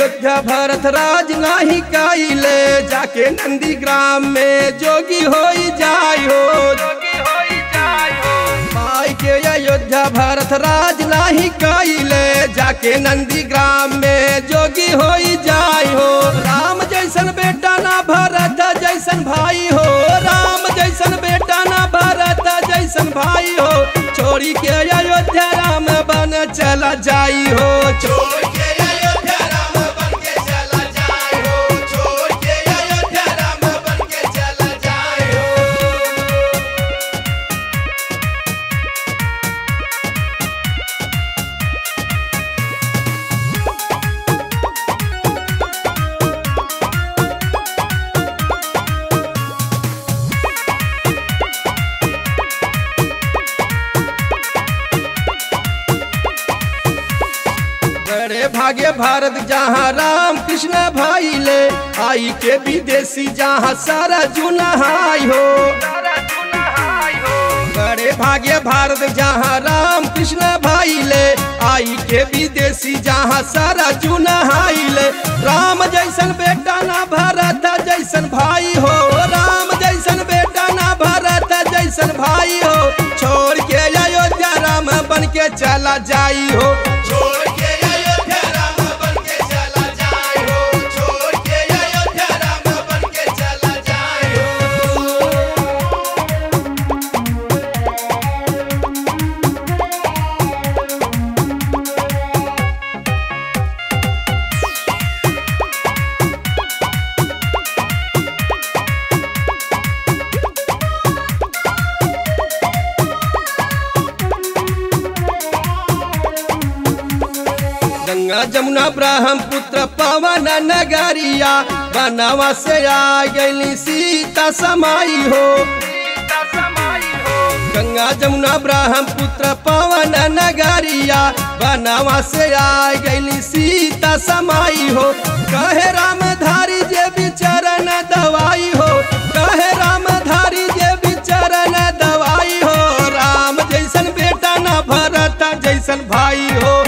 अयोध्या भरत राज नाही काइले जाके नंदी ग्राम में जोगी हो जाय हो माई के अयोध्या भरत राज नाही काइले जाके नंदी ग्राम में जोगी हो जाय हो राम जैसन बेटा ना भरत जैसन भाई हो राम जैसन बेटा ना भरत जैसन भाई हो छोड़ी के अयोध्या राम बन चला जाई हो छोड़ के अयोध्या राम बन के चला जाई हो छोड़ के अयोध्या राम बन के चला जाई हो बड़े भागे भारत जहाँ राम कृष्ण भाई ले आई के विदेशी जहाँ सारा जुनहाई हो बड़े भागे भारत जहाँ राम कृष्ण भाई ले आई के विदेशी जहाँ सारा जुनहाई ले राम जैसन बेटा ना भरत जैसन भाई हो राम जैसन बेटा ना भरत जैसन भाई हो छोड़ के अयोध्या राम बन के चला जाई हो छोड़ के अयोध्या राम बन के चला जाई हो छोड़ के अयोध्या राम बन के चला जाई हो गंगा जमुना ब्रह्मपुत्र पवन नगरिया बनवा से आ गई सीता समाई हो गंगा जमुना ब्रह्मपुत्र पवन नगरिया बनवा से आ गई सीता समाई हो कहे राम धारी जे बिचरण दवाई हो कहे राम धारी जे बिचरण दवाई हो राम जैसन बेटा ना भरत जैसन भाई हो